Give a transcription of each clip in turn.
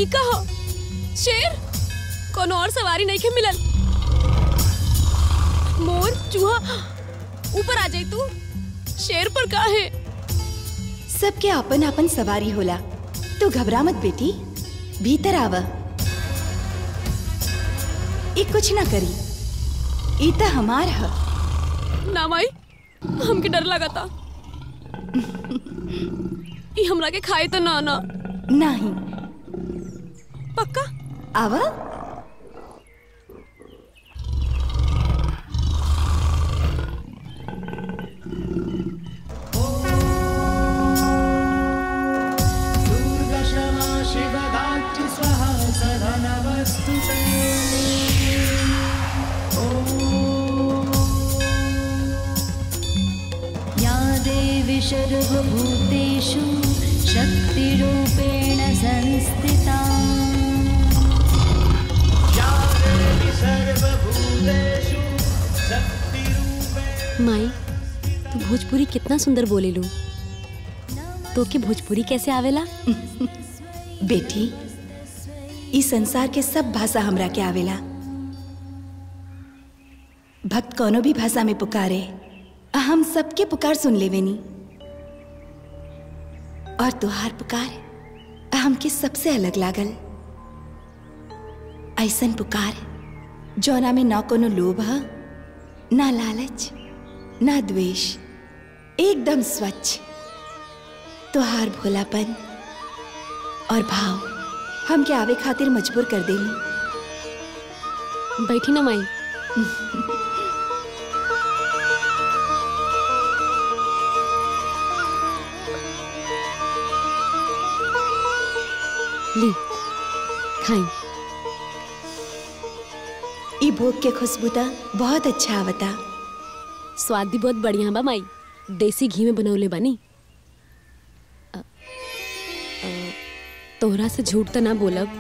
ई कहा शेर कोनो और सवारी नहीं के मिलल मोर चूहा ऊपर आ जाई तू शेर पर का है सबके अपन अपन सवारी होला तू घबरा मत बेटी भीतर आव ई कुछ ना करी ई त हमार ह ना माई हमके डर लगा था ई हमरा के खाए तो ना ना नहीं पक्का आव दुर्दशमा शिवदात्रि स्वः सधनवस्तु या देवी सर्वभूतेषु शक्तिरूपेण संस्थिता या देवी सर्वभूतेषु शक्तिरूपेण माई तू भोजपुरी कितना सुंदर बोले लू तो के भोजपुरी कैसे आवेला बेटी ई संसार के सब भाषा हमरा के आवेला भक्त कोनो भी भाषा में पुकारे हम सबके पुकार सुन लेवेनी और तुहार पुकार हमके सबसे अलग लागल ऐसन पुकार जौना में ना कोनो लोभ ह ना लालच ना द्वेष एकदम स्वच्छ तुहार भोलापन और भाव हमके आवे खातिर मजबूर कर देनी बैठी ना माई ली खाई ई भोग के खुशबू त बहुत अच्छा आवता स्वाद भी बहुत बढ़िया बा माई देसी घी में बनौले बानी अ, अ, तोहरा से झूठ तो ना बोलब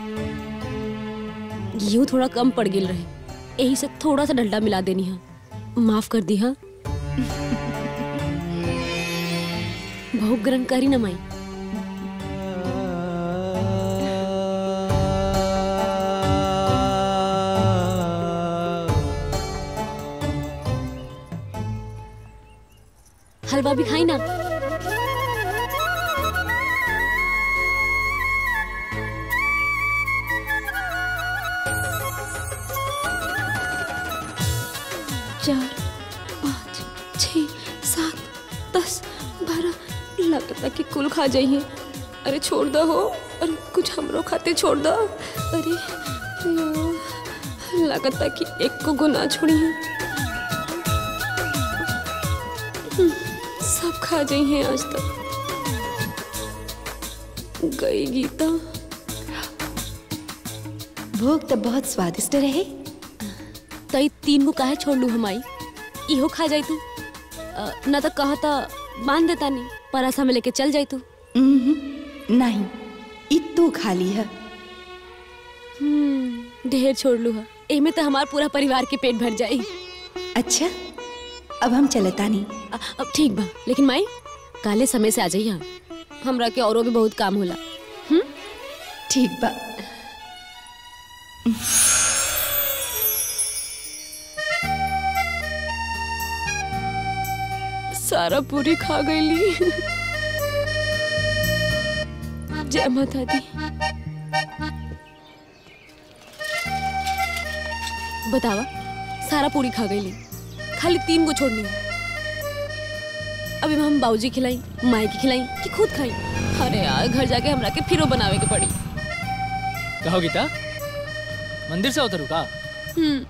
घी थोड़ा कम पड़ गेल रहे यही से थोड़ा सा डलडा मिला देनी है माफ कर दी हा बहुत ग्रहण करी ना माई हलवा भी खाई ना चार पाँच छ सात दस बारह लगता कि कुल खा जाइए अरे छोड़ दो हो अरे कुछ हमरो खाते छोड़ दो अरे यार, लगता कि एक को गुना छोड़ी है सब खा जाइए आज तक गई गीता भोग तो बहुत स्वादिष्ट रहे तई तीन गो काहे छोड़ लू हमाई इहो खा जाई तू अ, ना तो कहा था बांध देता नहीं परासा में लेके चल जाई तू उम्हूं, नहीं ई तू खाली है हम्म, ढेर छोड़ लू हा एमे तो हमार पूरा परिवार के पेट भर जाई अच्छा अब हम चलता नहीं अ, अब ठीक बा लेकिन माई काले समय से आ जाइए हमरा के औरों भी बहुत काम होला ठीक बा सारा पूरी खा गईली जय माता दी बतावा सारा पूरी खा गईली खाली तीन को छोड़नी है। अभी हम बाबूजी खिलाई माई की खिलाई कि खुद खाई अरे यार घर जाके हमरा के फिरो बनावे के पड़ी कहो गीता मंदिर से उतरू का हम्म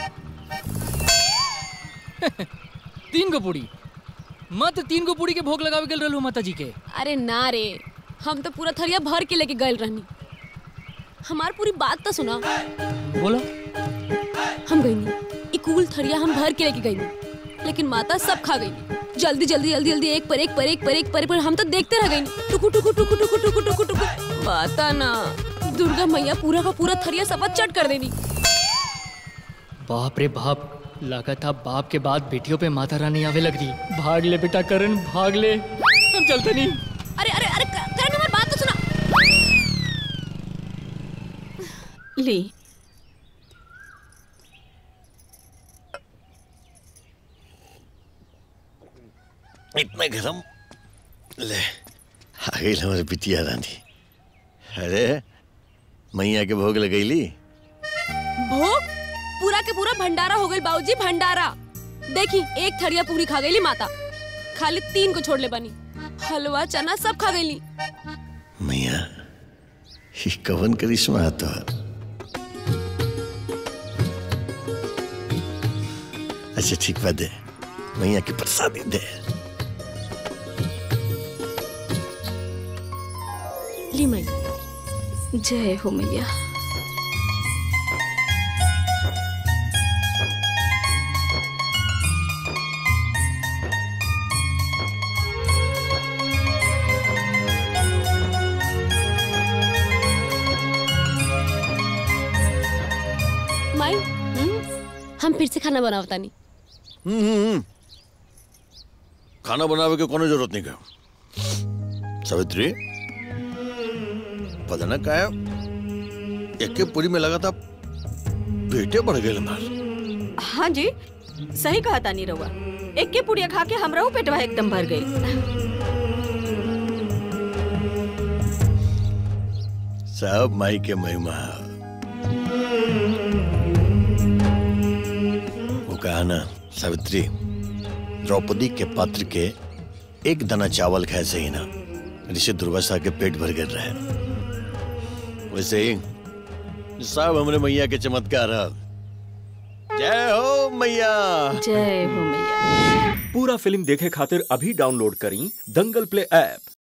तीन गो पूड़ी मत तीन गो पूड़ी के भोग लगावे गेल रहलू माता जी के अरे ना रे हम तो पूरा थरिया भर के लेके गए रहनी हमार पूरी बात तो सुना बोलो हम गई नहीं इकूल थरिया हम भर के लेके गई नहीं लेकिन माता सब खा गई जल्दी जल्दी जल्दी जल्दी एक पर एक पर एक पर एक पर, एक पर हम तो देखते रह गई टुकु टुकु टुकु टुकु टुकु टुकु टुकु माता ना दुर्गा मैया पूरा का पूरा थरिया सब चट कर देनी बाप रे बाप लगा था बाप के बाद बेटियों पे माता रानी आवे लग रही भाग ले बेटा करण भाग ले हम चलते नहीं अरे अरे अरे क- करण हमारी बात तो सुना ली इतना गरम ले आ गई हमारे पितिया रानी अरे मैया के भोग लगैली भोग पूरा के पूरा भंडारा हो गई बाबूजी भंडारा देखी एक थरिया पूरी खा गई माता खाली तीन को छोड़ ले बनी हलवा चना सब खा गई मैया ही कवन करिश्मा तो अच्छा ठीक बा दे मैया की प्रसादी दे ली मई जय हो मैया माई हम फिर से खाना बनावता नहीं हम्म, हम्म, हम्म। खाना बनावे के कोनो जरूरत नहीं का सावित्री पता ना का एक पूरी में लगा था पेटे बढ़ गए हमार हाँ जी सही कहा तानी रहुआ एक के पुड़िया खा के हमरो पेटवा एकदम भर गई सब माई के महिमा वो कहा ना सावित्री द्रौपदी के पात्र के एक दाना चावल खाए से ही ना ऋषि दुर्वासा के पेट भर गिर रहे वैसे ही सब हमरे मैया के चमत्कार है जय हो मैया जय हो मैया पूरा फिल्म देखे खातिर अभी डाउनलोड करी दंगल प्ले ऐप